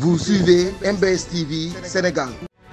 Vous suivez MBS TV Sénégal.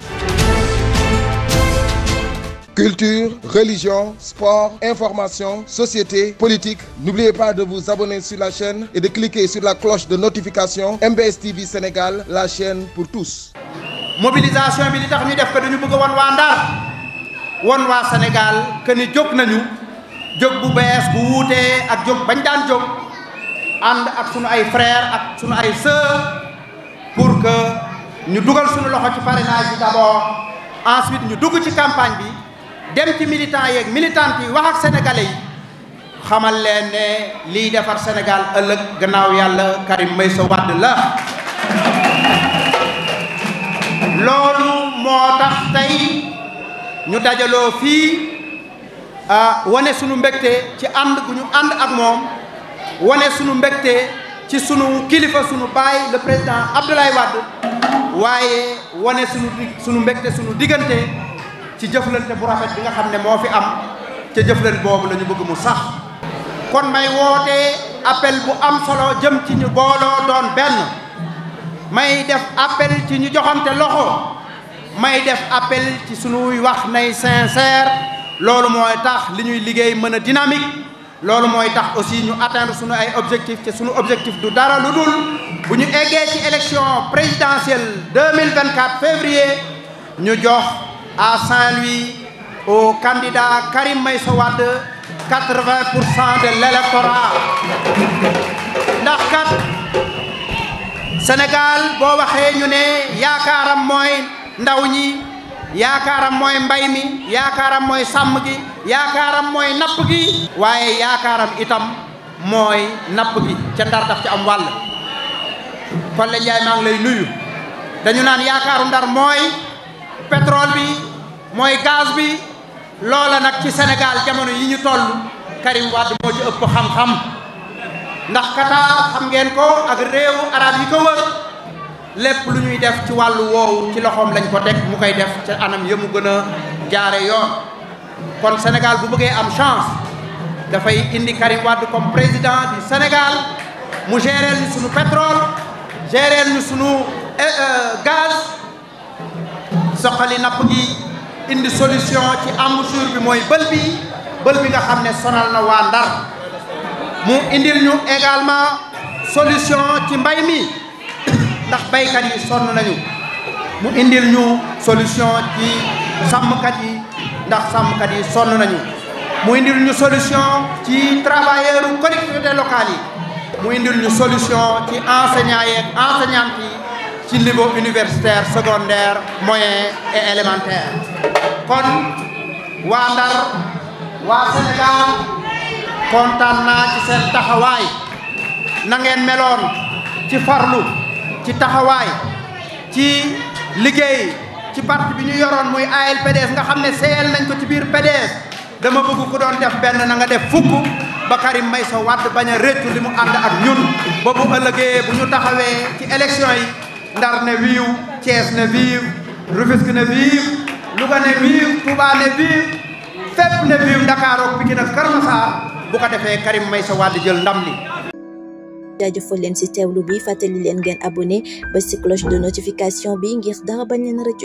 Culture, religion, sport, information, société, politique. N'oubliez pas de vous abonner sur la chaîne et de cliquer sur la cloche de notification MBS TV Sénégal, la chaîne pour tous. mobilisation bi li tax ñu def ko dañu bëgg a wan waa Ndar wan waa Sénégal que ni jóg nañu jóg bu bees bu wuutee ak jóg bañ daan jóg ànd ak sunu ay frères ak sunu ay sœurs pour que ñu dugal sunu loxo ci parrainage bi d'abord ensuite ñu dugg ci campagne bi dem ci militants yeeg militantes yi wax ak sénégalais yi xamal leen ne liy defar Sénégal ëllëg gannaaw yàlla Karim Meïssa Wade la loolu moo tax tey ñu dajaloo fii wane sunu mbégte ci ànd gu ñu ànd ak moom wane sunu mbégte ci sunu kilifa sunu baay le président Abdoulaye Wade waaye wane sunu sunu mbégte sunu diggante ci jëflante bu rafet bi nga xam ne moo fi am ca jëflante boobu la ñu bëgg mu sax kon may woote appel bu am solo jëm ci ñu booloo doon benn may def appel ci ñu joxante loxo may def appel ci sunuy wax nay sincère loolu mooy tax li ñuy liggéey mën a dynamique loolu mooy tax aussi ñu atteindre sunu ay objectifs te sunu objectif du dara lu dul bu ñu eggee ci élection présidentielle 2024 février ñu jox à Saint-Louis au candidat Karim Meïssa Wade 80 pour cent de l'électorat ndax kat Sénégal boo waxee ñu ne yaakaaram mooy ndaw ñi yaakaaram mooy mbay mi yaakaaram mooy sàmm gi yaakaaram mooy napp gi waaye yaakaaram itam mooy napp gi ca ndar daf ci am wàll Kolle Ndiaye maa ngi lay nuyu dañu naan yaakaaru ndar mooy pétrole bi mooy gaz bi loola nag ci Sénégal jamono yi ñu toll Karim Wade moo ci ëpp xam-xam ndax Qatar xam ngeen ko ak réewu arab yi ko wër lépp lu ñuy def ci wàllu woowu ci loxoom lañ ko teg mu koy def ci anam yëmu gën a jaare yoon kon Sénégal bu bëggee am chance dafay indi Karim Wade comme président du Sénégal mu géreel ñu sunu pétrole géreel ñu sunu gaz soxali napp gi indi solution ci embouchure bi mooy bël bi bël bi nga xam ne sonal na waa Ndar mu indil ñu également solution ci mbay mi ndax baykat yi sonn nañu mu indil ñu solution ci sàmmkat yi ndax sàmmkat yi sonn nañu mu indil ñu solution ci travailleurs collectivités locales yi mu indil ñu solution ci enseignants yeeg enseignantes yi ci niveau universitaire secondaire moyen et élémentaire kon waa Ndar waa Sénégal kontaan naa ci seen taxawaay na ngeen meloon ci farlu ci taxawaay ci liggéey ci parti bi ñu yoroon muy ALPDS nga xam ne seyal nañ ko ci biir PDS dama bëgg ku doon def benn na nga def fukk ba Karim Meïssa Wade bañ a réccu li mu ànd ak ñun ba bu ëllëgee bu ñu taxawee ci élection yi Ndar ne wiiw Thiès ne viiw Rufisque ne viiw Louga ne viiw Touba ne viiw fépp ne viiw Dakar ak Pikine ak Keur Massar bu ko defee Karim Meïssa Wade jël ndam li jaajëfal leen ci teewlu bi fàttali leen ngeen abonné ba ci cloche de notification bi ngir dara bañ leen rëccu